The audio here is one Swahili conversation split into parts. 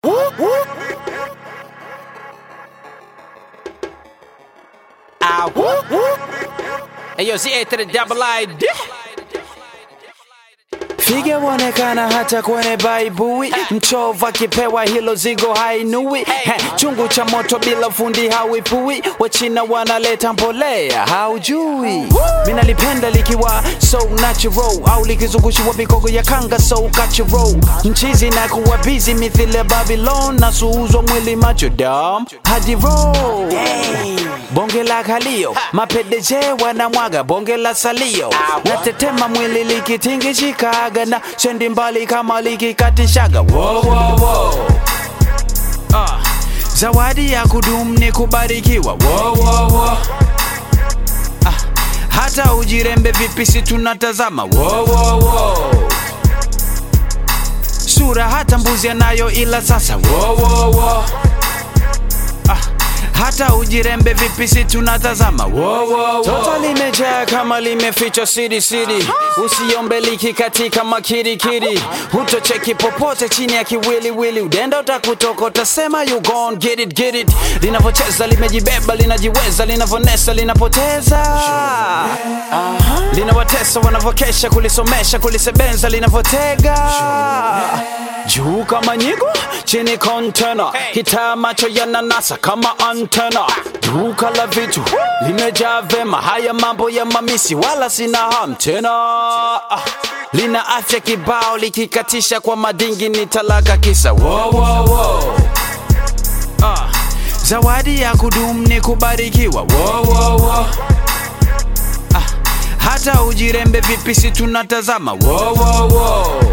Hey yo, Z to the double ID. Figa wonekana hata kwenye baibui, mchovu akipewa hilo zigo hainui. He, chungu cha moto bila fundi hawipui, wachina wanaleta mbolea haujui. Mina lipenda likiwa so natural, au likizungushiwa mikogo ya kanga so cultural. Mchizi na kuwa busy mithili ya Babylon, na suuzwa mwili macho dam hadi roll. Bonge la kalio, mapedeje wanamwaga bonge la salio, natetema mwili likitingishikaga na sendi mbali kama likikatishaga. Wo, wo, wo. Ah, zawadi ya kudumu ni kubarikiwa. Wo, wo, wo. Ah, hata ujirembe vipi si tunatazama. Wo, wo, wo. Sura hata mbuzi anayo ila sasa. Wo, wo, wo. Ah, hata ujirembe vipi si tunatazama wo, wo, wo. Toto limejaa kama limefichwa siri siri, usiombe liki katika makirikiri, hutocheki popote chini ya kiwiliwili, udenda utakutoka utasema you gon get it get it. Linavyocheza limejibeba linajiweza, linavonesa linapoteza linawatesa wanavyokesha kulisomesha kulisebenza linavyotega juu kama nyigo chini kontena kitaa macho yananasa kama antena duka la vitu limejaa vema haya mambo ya mamisi wala sina ham tena Ah, lina afya kibao likikatisha kwa madingi ni talaka kisa wo, wo, wo. Ah, zawadi ya kudumu ni kubarikiwa wo, wo, wo. Ah, hata ujirembe vipi si tunatazama wo, wo, wo.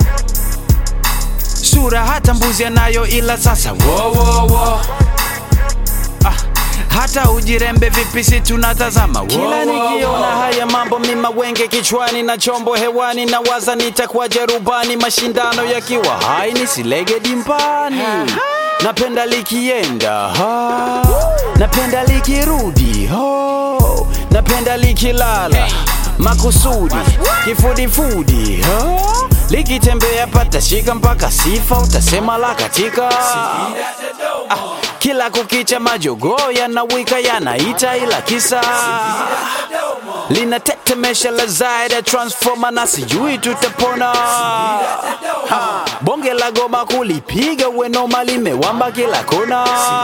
sura hata mbuzi anayo ila sasa wo, wo, wo. Ah, hata ujirembe vipi si tunatazama kila nikiona haya mambo mima wenge kichwani na chombo hewani na waza nitakuwa rubani mashindano yakiwa hai nisilege dimbani napenda likienda ha. napenda likirudi ho. napenda likilala makusudi kifudifudi ha. likitembea patashika mpaka sifa utasema la katika Ah, kila kukicha majogoo yanawika yanaita ila kisa linatetemesha la zaida transforma na sijui tutapona Ha, bonge la goma kulipiga wenoma limewamba kila kona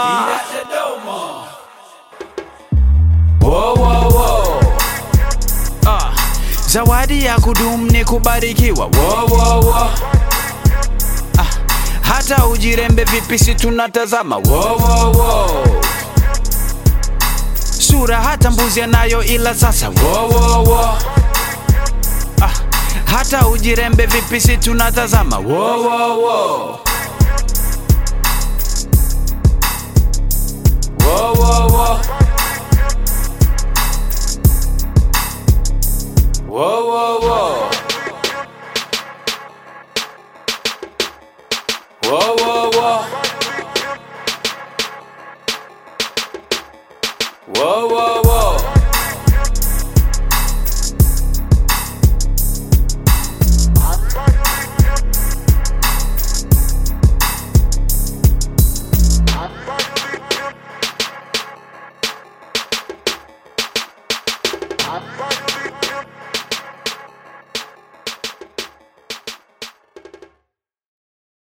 Wo, wo, wo. Ah, zawadi ya kudumu ni kubarikiwa wo, wo, wo. Ah, hata ujirembe vipi si tunatazama wo, wo, wo. sura hata mbuzi anayo ila sasa wo, wo, wo. Ah, hata ujirembe vipi si tunatazama wo, wo, wo. Wo, wo, wo. Wo, wo, wo. Wo, wo, wo.